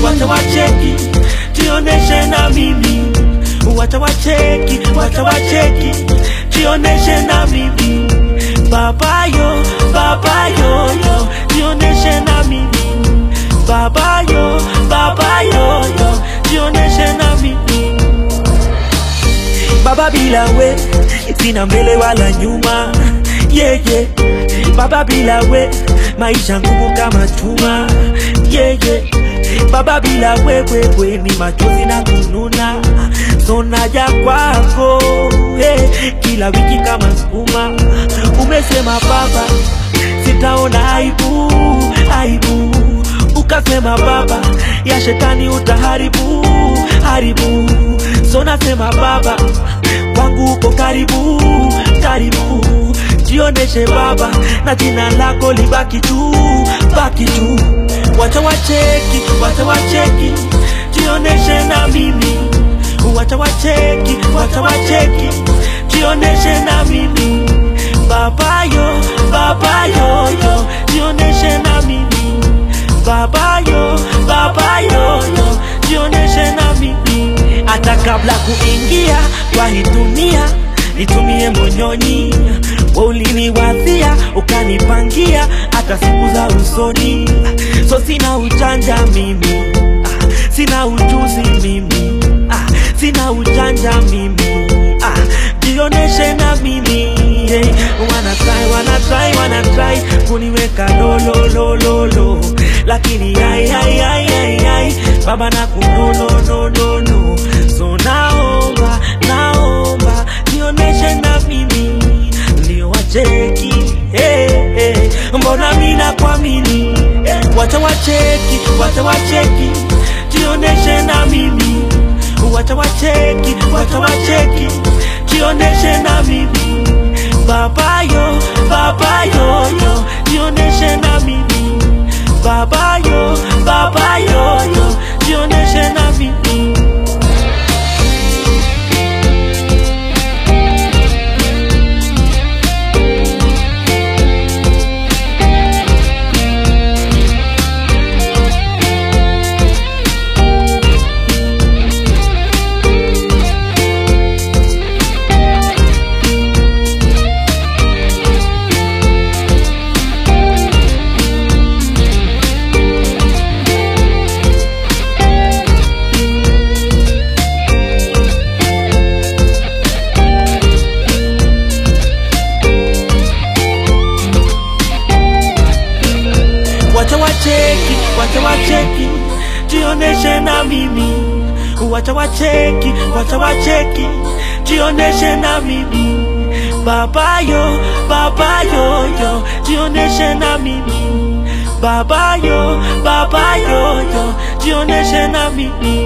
wacha wacheki, jioneshe na mimi, wacha wacheki, wacha wacheki, jioneshe na mimi, baba yo, baba yo yo, jioneshe na mimi, baba yo, baba yo yo, jioneshe na mimi. Baba bila we sina mbele wala nyuma yeah, yeah. Baba bila we maisha ngumu kama chuma yeah, yeah. Baba bila wewe we ni machozi na kununa, so naja kwako hey, kila wiki kama sukuma. Umesema baba sitaona aibu, aibu ukasema baba ya shetani utaharibu haribu, so nasema baba kwangu uko karibu karibu, jioneshe baba na jina lako libaki juu baki juu, wacha wacheki, wacha wacheki, jioneshe na mimi, wacha wacheki, wacha wacheki, jioneshe na mimi, baba yo, baba yo yo, jioneshe na mimi baba yo, baba yo yo, jioneshe na mimi, hata kabla kuingia kwa hii dunia nitumie monyonyi, wewe uliniwadhia ukanipangia hata siku za usoni, so sina ujanja mimi ah, sina ujuzi mimi ah, sina ujanja mimi ah, jioneshe na mimi hey, wana try, wana try, wana try kuniweka lo lo lo lo lo lakini ai ai ai ai ai baba na kuno no no no no so naomba naomba jioneshe na mimi ndio wacheki hey, hey, mbona mina kuamini wacha wacheki wacha wacheki jioneshe na mimi wacha wacheki wacha wacheki jioneshe na mimi baba yo baba yo yo jioneshe na mimi baba yo baba yo yo jioneshe na mimi wacha wacheki, wacha wacheki, jioneshe na mimi, wacha wacheki, wacha wacheki, jioneshe na mimi, baba yo, baba yo yo, jioneshe na mimi, baba yo, baba yo yo, jioneshe na mimi.